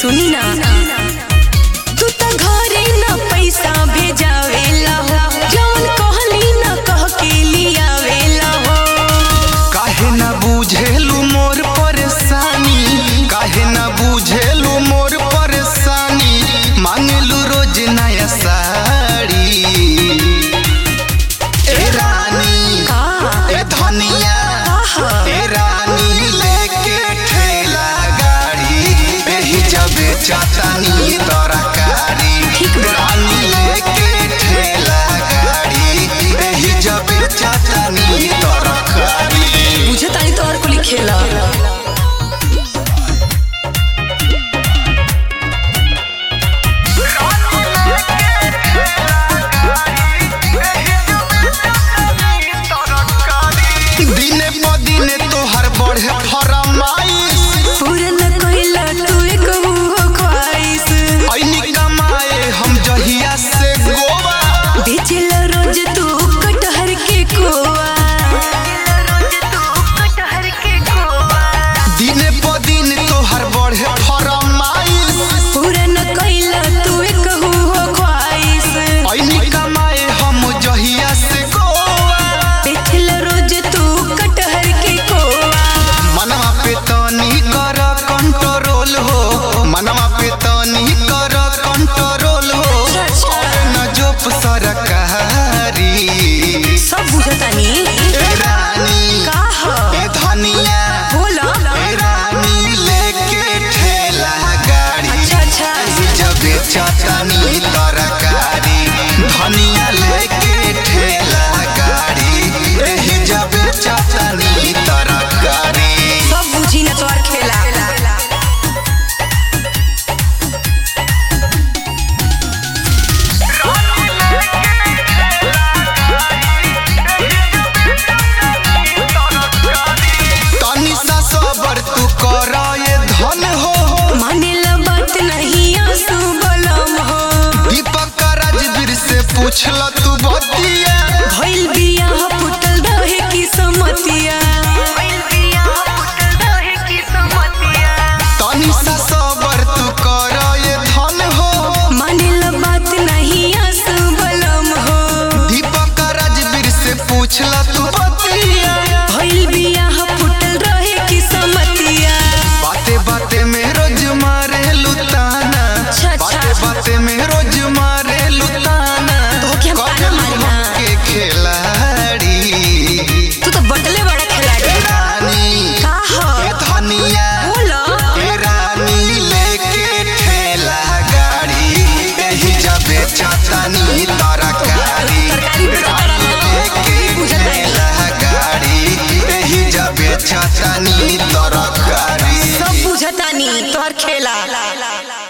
सुनी ना तू त घरे न पैसा भेजावेला हो जवन कहली न कह के लियावेला हो काहे न बुझेलू मोर परेशानी काहे न बुझेलू मोर परेशानी मांगलू रोज नया साड़ी ए रानी का ए धनिया आहा। ए रानी लेके ठेला गाड़ी एही जबे चातानी तरकारी ठीक बा। रानी लेके ठेला गाड़ी एही जबे चातानी तरकारी बुझे तानी तो और कुली खेला दिने प दिने तोहर बढ़े फरमाइश पूरन कइला तू एक हो ख्वाइश ऐनी कमाए हम जहिया से गोवा बेचला रोज तू कटहर के कोआ दिने प दिन तोहर बढ़े फरमाइश पूरन कइला तू एक हो ख्वाइश ऐनी कमाए हम जहिया से गोवा बेचला रोज तू कटहर के कोआ मनवा पे तनी कर कंट्रोल हो मनवा पे तनी कर कंट्रोल हो अच्छा। और न जोप सरकारी सब बुझतानी ए रानी का ह ए धनिया बोला ए रानी लेके ठेला गाड़ी अच्छा अच्छा जबे चटनी तरकारी धनिया लेके ठेला गाड़ी एही जबे चटनी तरकारी सब बुझी न तोर खेला तनी सा सबर तू कर ये धन हो मानेला बात नहीं आंसू बलम हो दीपक राजवीर से पूछल